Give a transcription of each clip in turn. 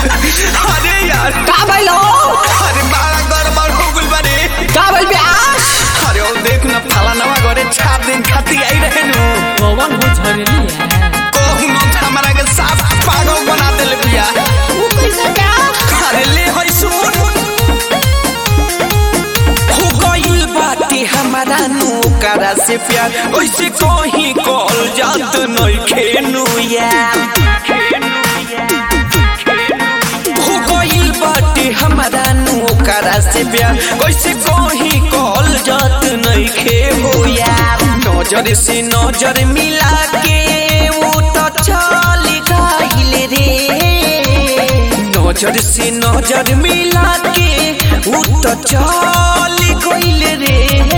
अरे यार का भइल हो अरे बड़ा गड़बड़ हो गइल बारे का भइल ब्यास अरे ओ देख न फाला नवा घरे चार दिन खाती आई रहे नु पवन हो झरली है कहू न हमारा के साफ पागल बना देले बिया वो कैसे ब्यास अरे ले होई सुन हो गइल बाटे हमारा नौकरा से प्यार ओइसे कहीं कॉल जात नहीं खेनु यार हो गइल बाटे हमारा नौकरा से प्यार ओइसे कहीं कॉल जात नहीं खे हो यार नजर से नजर मिला के वो तो चल गइल रे नजर से नजर मिला के वो तो चल गइल रे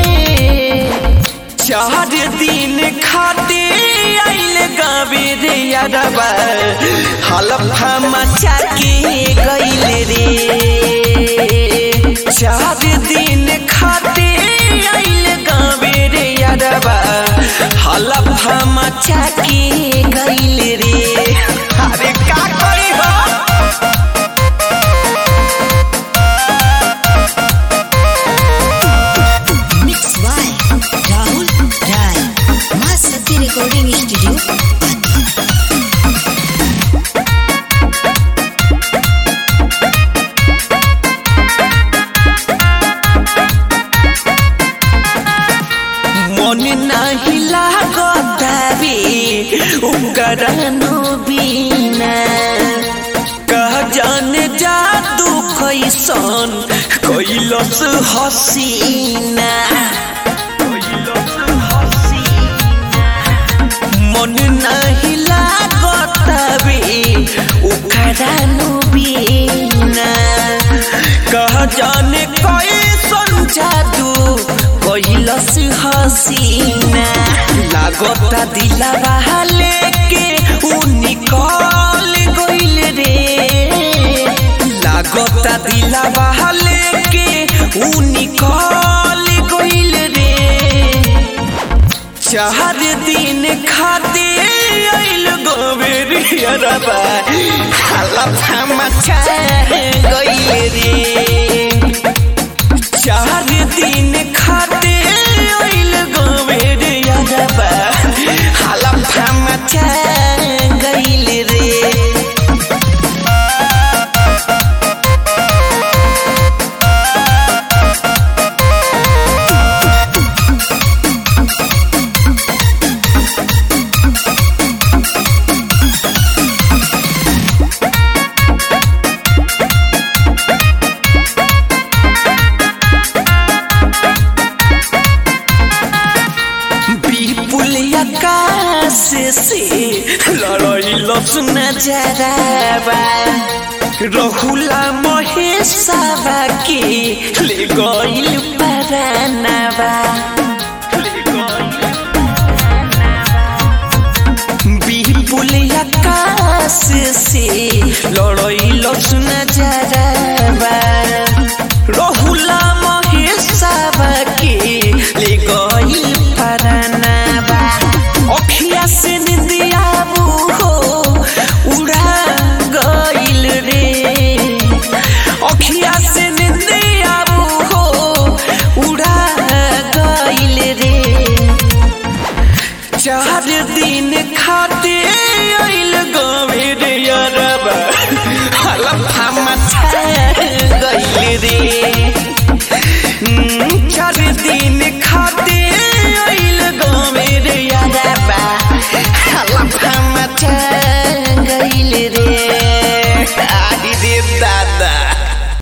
चार दिन खाते आइल गावे रे यारबा हलफा मचा के गइल रे चार दिन खाते आइल गावे रे यारबा हलफा मचा के गइल रे अरे का करी हो Mixed by Rahul Rai. Masati Recording Studio. मन नाही लागतावे उकरनो बिना कह जान जादू कैसन कैलस हसीना मन नाही लागतावे उकरनो बिना कह जाने कैसन जादू कैलस हसीना लागता दिलवा लेके उ निकल गइल रे लागता दिलवा लेके उ निकल गइल रे चार दिन खाते आइल गोबेरियरबा हलफा मचा गइल रे चार दिन खाते आइल गोबेरियरबा हलफा मचा गइल रे विपुल आकाश से लड़ाई लसन जराबा रहुला महेशवा के ले गइल परानाबा विपुल आकाश से लड़ाई लसन जराबा